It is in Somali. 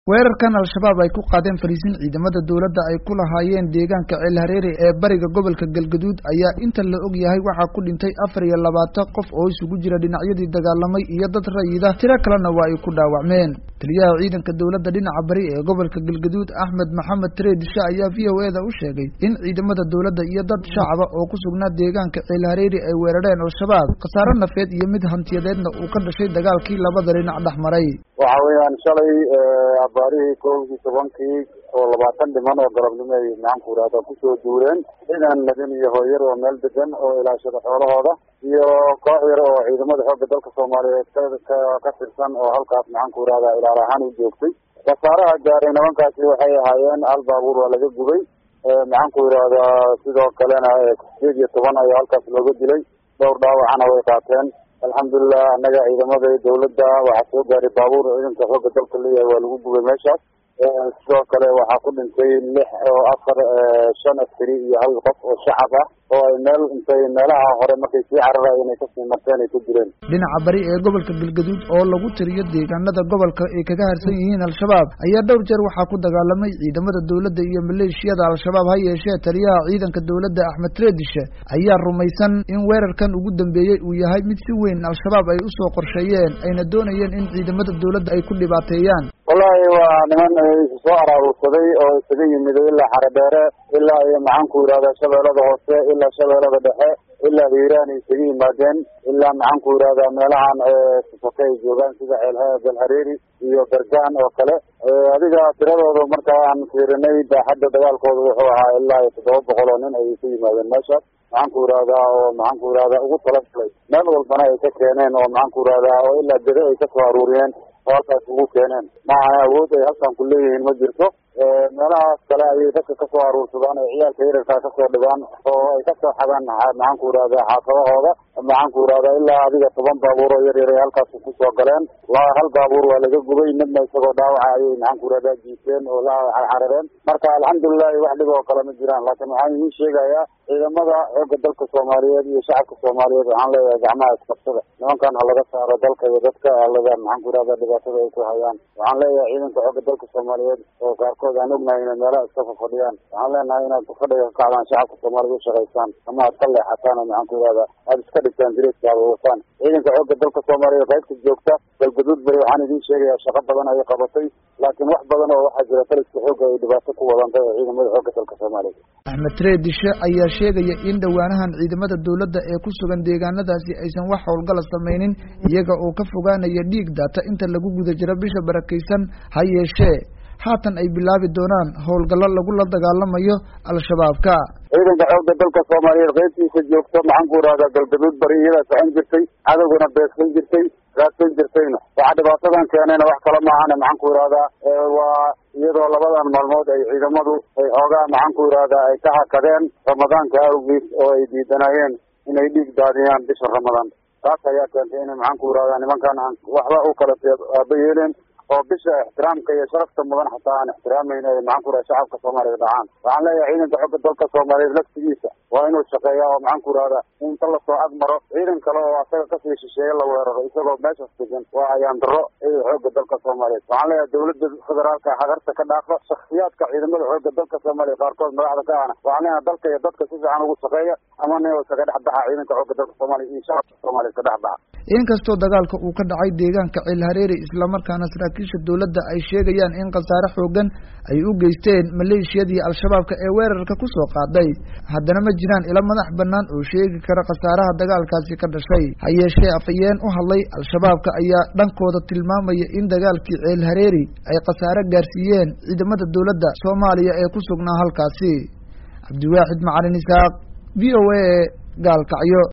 weerarkan al-shabaab ay ku qaadeen fariisin ciidamada dowladda ay ku lahaayeen deegaanka ceel hareere ee bariga gobolka galgaduud ayaa inta la og yahay waxaa ku dhintay afar iyo labaatan qof oo isugu jira dhinacyadii dagaalamay iyo dad rayida tiro kalena waa ay ku dhaawacmeen taliyaha ciidanka dowladda dhinaca bari ee gobolka galgaduud axmed maxamed treedishe ayaa v o eda u sheegay in ciidamada dowladda iyo dad shacaba oo ku sugnaa deegaanka ceel hareere ay weerareen al-shabaab khasaare nafeed iyo mid hantiyadeedna uu ka dhashay dagaalkii labada dhinac dhex maray waxa weeyaan shalay abaarihii kowdii tobankii oo labaatan dhiman oo galabnimo ay maxaanku irahda kusoo duureen ciidan madin iyo hooyar oo meel degan oo ilaashada xoolahooda iyo koox yar oo ciidamada xoogga dalka soomaaliyeed ka ka tirsan oo halkaas maxaanku irahda ilaal ahaan u joogtay khasaaraha gaaray nimankaasi waxay ahaayeen hal baabuur waa laga gubay maxaanku irahdaa sidoo kalena sideed iyo toban ayaa halkaas looga dilay dhowr dhaawacana way qaateen alxamdulilah annaga ciidamada dawladda waxaa soo gaaray baabuur ciidanka xoogga dalka leeyahay waa lagu gubay meeshaas sidoo kale waxaa ku dhintay lix oo afar shan askari iyo hal qof oo shacab ah oo ay meel intay meelaha hore markay sii cararayeen ay kasii marteen ay ku jireen dhinaca bari ee gobolka galgaduud oo lagu tiriyo deegaanada gobolka ay kaga harsan yihiin al-shabaab ayaa dhowr jeer waxaa ku dagaalamay ciidamada dowladda iyo maleeshiyada al-shabaab ha yeeshee taliyaha ciidanka dowladda axmed treedishe ayaa rumaysan in weerarkan ugu dambeeyey uu yahay mid si weyn al-shabaab ay usoo qorsheeyeen ayna doonayeen in ciidamada dowladda ay ku dhibaateeyaan wallahi waa niman isu soo araaruursaday oo isaga yimiday ilaa xaredheere ilaa iyo maxaanku yidhahda shabeellada hoose ilaa shabeellada dhexe ilaa hiiraan ay isaga yimaadeen ilaa maxaanku yidhahda meelahan sifake ay joogaan sida ceelgalhareeri iyo bergaan oo kale adiga tiradooda marka aan fiirinay baaxadda dagaalkooda wuxuu ahaa ilaa iyo toddoba boqol oo nin ayay ka yimaadeen meeshaas maxaanku yidhahdaa oo maxaanku yidhahda ugu talagalay meel walbana ay ka keeneen oo maxaanku yidhahdaa oo ilaa gede ay kasoo aruuriyeen oo halkaas ugu keeneen maaha awood ay halkan ku leeyihiin ma jirto meelahaas kale ayay dadka kasoo aruursadaan ay ciyaalka yararkaa kasoo dhigaan oo ay kasoo xadaan maxaanku yidhahda xaafadahooda maxaanku yidhahda ilaa adiga toban baabuur oo yar yar ay halkaas kusoo galeen hal baabuur waa laga gubay midna isagoo dhaawaca ayay maxaanku yidhahda jiifeen oo la xarareen marka alxamdulilahi wax dhib oo kale ma jiraan laakiin waxaan idiin sheegayaa ciidamada xoogga dalka soomaaliyeed iyo shacabka soomaaliyeed waxaan leeyahay gacmaha isqabsada nimankan ha laga saaro dalka iyo dadka alada maxaanku yidhahda dhibaatada ay ku hayaan waxaan leeyahay ciidanka xoogga dalka soomaaliyeed oo qaarkood aan ognahay inay meelaha iska fafadhiyaan waxaan leenahay inaad fafadhiga ka kacdaan shacabka soomaaliyed u shaqaysaan ama aad ka leexataan oo maxaanku yidhahda aada iska dhigtaan direeskaada wataan ciidanka xoogga dalka soomaaliyeed qaybta joogta galgaduud bari waxaan idiin sheegayaa shaqo badan ayay qabatay laakiin wax badan oo waxaa jira taliska xoogga ay dhibaato ku wadantay ee ciidamada xoogga dalka soomaaliyeed axmed treedishe ayaa sheegaya in dhowaanahan ciidamada dowladda ee ku sugan deegaanadaasi aysan wax howlgala samaynin iyaga oo ka fogaanaya dhiig daata inta lagu guda jiro bisha barakaysan ha yeeshee haatan ay bilaabi doonaan howlgallo lagula dagaalamayo al-shabaabka ciidanka xoogga dalka soomaaliyeed qaybtiisa joogto maxaanku yidhahdaa galgaduud bari iyadaa socon jirtay cadowgana beegsan jirtay raadsan jirtayna waxaa dhibaatadan keenayna wax kale maahane maxaanku yidhahdaa waa iyadoo labadan maalmood ay ciidamadu ay xoogaa maxaanku yidhahdaa ay ka hakadeen ramadaanka awgiis oo ay diidanayeen inay dhiig daadiyaan bisha ramadaan taas ayaa keentay inay maxaanku yidhahdaa nimankan aan waxba u kala aaba yeeleen oo bisha ixtiraamka iyo sharafta mudan xataa aan ixtiraameyn ay maxaanku yidhahda shacabka soomaaliya dhacaan waxaan leeyahay ciidanka xogga dalka soomaaliyeed laftigiisa waa inuu shaqeeya oo maxaanku yidhahda inta lasoo agmaro ciidan kale oo asaga kasii shisheeye la weeraro isagoo meeshaas degan waa ayaan daro ciidan xoogga dalka soomaaliyeed waxaan leeyahay dawladda federaalka hagarta ka dhaafo shaksiyaadka ciidamada xoogga dalka soomaaliya qaarkood madaxda ka ahna waxaan leeyahay dalka iyo dadka si fiican ugu shaqeeya ama nin iskaga dhex baxa ciidanka xoogga dalka soomaaliya iyo shacabka soomaaliya iska dhex baxa inkastoo dagaalka uu ka dhacay deegaanka ceel hareere islamarkaana saraakiisha dowladda ay sheegayaan in khasaare xoogan ay u geysteen maleeshiyadii al-shabaabka ee weerarka kusoo qaaday haddana ma jiraan ilo madax bannaan oo sheegi kara khasaaraha dagaalkaasi ka dhashay ha yeeshee afayeen u hadlay al-shabaabka ayaa dhankooda tilmaamaya in dagaalkii ceel hareeri ay khasaare gaarsiiyeen ciidamada dowladda soomaaliya ee ku sugnaa halkaasi cabdiwaaxid macalin isaaq v o a gaalkacyo